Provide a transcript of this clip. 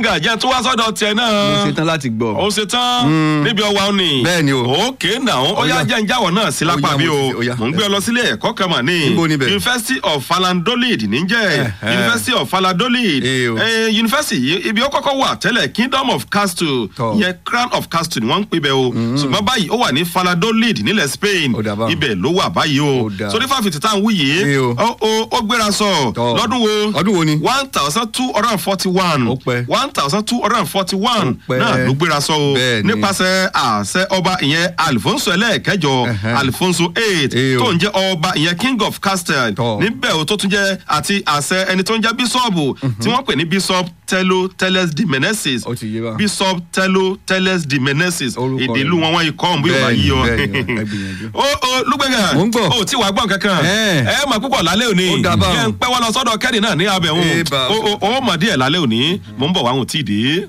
gàjẹ́ tó wá sọ́dọ̀ tiẹ̀ náà. mo ṣetán láti gbọ́. ó ṣe tán níbi ọwà òní. Bẹ́ẹ̀ni o. òkè náà ó yá Ó yá. jẹ́ ìjáwọ̀ náà sí lápá Ó yá, bí mo o ti- ó yá. mò ń gbé ọ lọ sílé ẹ̀kọ́ kan mà ní. Níbo níbẹ̀? University of Valladolid níjẹ́ Ẹ̀hẹ́. University of Valladolid Ee o. Eh, University yìí ibi ó kọ́kọ́ wà tẹ́lẹ̀ Kingdom of Castle Tọ́. ìyẹn Crown of Castle ni wọ́n ń pè bẹ́ẹ̀ o ṣùgbọ́n báyìí ó wà ní Valladolid nílẹ̀ Spain Ó dà báun. ibẹ̀ ló wà báyìí o Ó dà. sórí fáfitì tá à ń wú yìí Ee o. ó ó- ó gbéra sọ Tọ́. lọ́dún wo Ọdún wo ni? one thousand two hundred and forty one Ó pẹ́. one thousand two hundred and forty one Ó pẹ́. náà ló gbéra sọ o Bẹ́ẹ̀ ni. nípasẹ̀ àṣẹ ọba ìyẹn Alfonso ẹlẹ́ẹ̀kẹjọ Ẹ̀hẹ́. Alfonso eight Ee o. tó ń jẹ́ ọba ìyẹn King of Castle Tọ́. níbẹ̀ o tó tún jẹ́ àti àṣẹ ẹni tó ń jẹ́ bíṣọ́ọ̀bù tí wọ́n pè ní bishop Tello Teles de Meneses Ó ti yé wa. bishop Tello Teles de Meneses Orúkọ èdè rẹ̀. ìlú wọn wọn ikọ̀ ọ̀hún bí yóò bá Bẹ́ẹ̀ni, yí ọ. bẹ́ẹ̀ni, ẹ gbìyànjú. ó ó lúgbẹ̀gà Mò ń gbọ́. ó tí wàá gbọ́n kankan Ẹ̀. ẹ mà púpọ̀ lálẹ́ òní Ó dà báun. yẹn ń pẹ́ wọ́n lọ sọ́dọ̀ kẹ́rì náà ní abẹ́ òun Ẹ bá- ó ó ó mọ̀ díẹ̀ lálẹ́ òní mò ń bọ̀ wá òun tí ì dé.